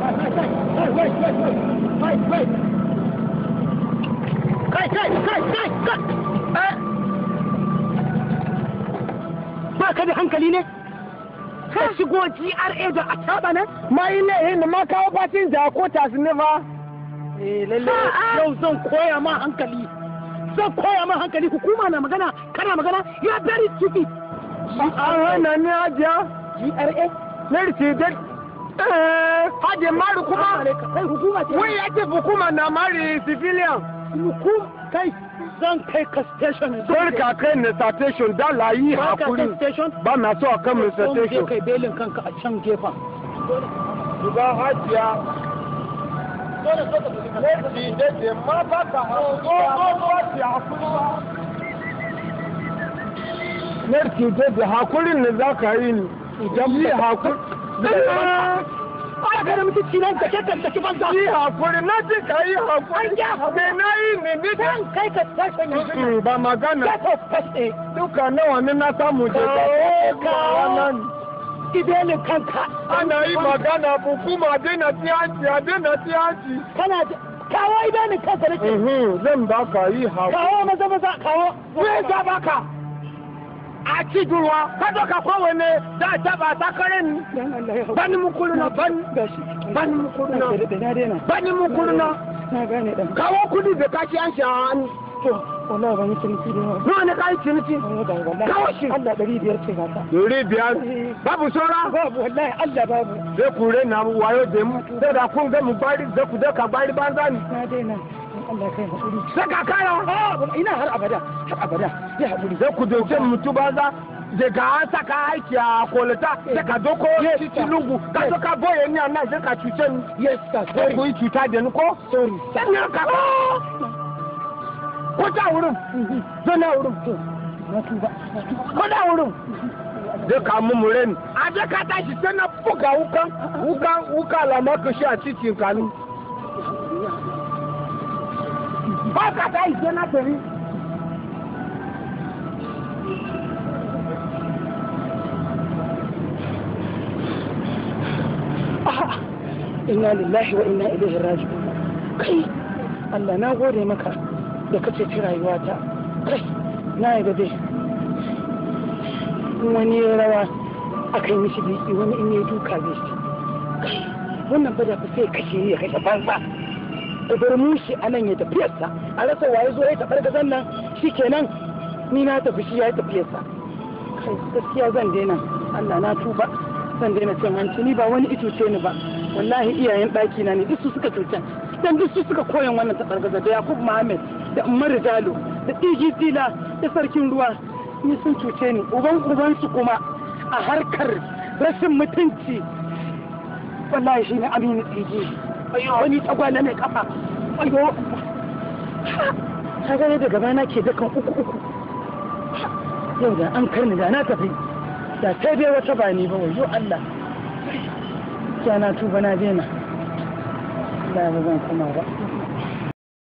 kai kai kai kai kai ba ka da hankali ne ka shigo GRA da a taba nan mai ne hin ma kawo batin da ko tas ne ba eh lalle yau zan koya ma hankali zan koya ma hankali hukuma na magana kana magana ya very stupid an hana ni ajiya GRA lerti da eh haje mari kuma kai hukuma ce wai yake hukuma na mari civilian hukum kai zan kai ka station Kar ka kai ne station da layi Ba ka hakuri kai station ba na so a kan mu Zan je station kai belin kanka a can gefen Duba hajiya lerti da da ma ba ka hakuri lerti da da hakurin ne za ka yi ni idan yi hakuri ba ka da mutunci nan da kekan da kiban za yi hakuri na ji ka yi hakuri me na yi ne ni zan kai ka station yanzu Mm, ba magana get up first aid duka nawa ne na samu je Kawo, ibelin kanka ana yi magana hukuma daina tiyanci a daina tiyanci kana da- kawo ibelin kanka nake zan ba ka yi hakuri kawo maza maza kawo me za baka a ci duwa ka doka kowane da taba takarin dan Allah ya bani mukuru na ban gashi bani mukuru na da na daina bani mukuru na na gane dan kawo kudi da kashi an sha hannu to wallahi ban yi ciniki da yawa nawa ne ka yi ciniki wallahi wallahi Kawo shi. Allah ɗari biyar ce ga ta Dori biyar babu saura babu wallahi Allah babu zai kure na wayo da mu sai da kun ga mu bari da ku da ka bari banza ni na daina Allah kai hakuri sai ka kaya ah ina har abada har abada ya hakuri sai ku dauke mutu banza daga an saka aiki a kolata sai ka doko Yes, titi sir. lungu ka Yes. so ka boye ni a nan sai ka cuce ni yes sir sai sorry ku yi cuta da ni ko sorry sai ni ka ko ta wurin zo na wurin na tuba na tuba ko da wurin zai ka mu mure ni a je ka tashi sai na buga wukan wukan wuka lama ka shi a titin kanu ba ka tashi sai na tafi A'a, inna lillahi wa inna ilaihi raji'un kai Allah na gode maka da ka ceci rayuwata kai na yi dai in wani ya rawa akan mishi biki wani in yi duka zai shi kai wannan bada fa sai kashe ya kashe banza da bar mushi a nan ya tafiyarsa a rasa waye zo ya taɓar gazan nan shikenan ni na tafi shi ya yi tafiyarsa kai gaskiya zan daina Allah na tuba zan daina cin hanci ni ba wani ituce ni ba wallahi iyayen ɗaki na ne duk su suka cuta dan duk su suka koyan wannan tabargaza da Yakub Muhammad da Umar Jalo da Tiji Tila da sarkin ruwa ni sun cuce ni uban uban su kuma a harkar rashin mutunci wallahi shine Aminu Tiji ayo wani tagwala mai kafa ayo kaga ne da gaba na ke dakan uku uku yau da an karni da na tafi da sai dai wata ba ni ba wayo Allah ya na tuba na daina Allah ba zan kuma ba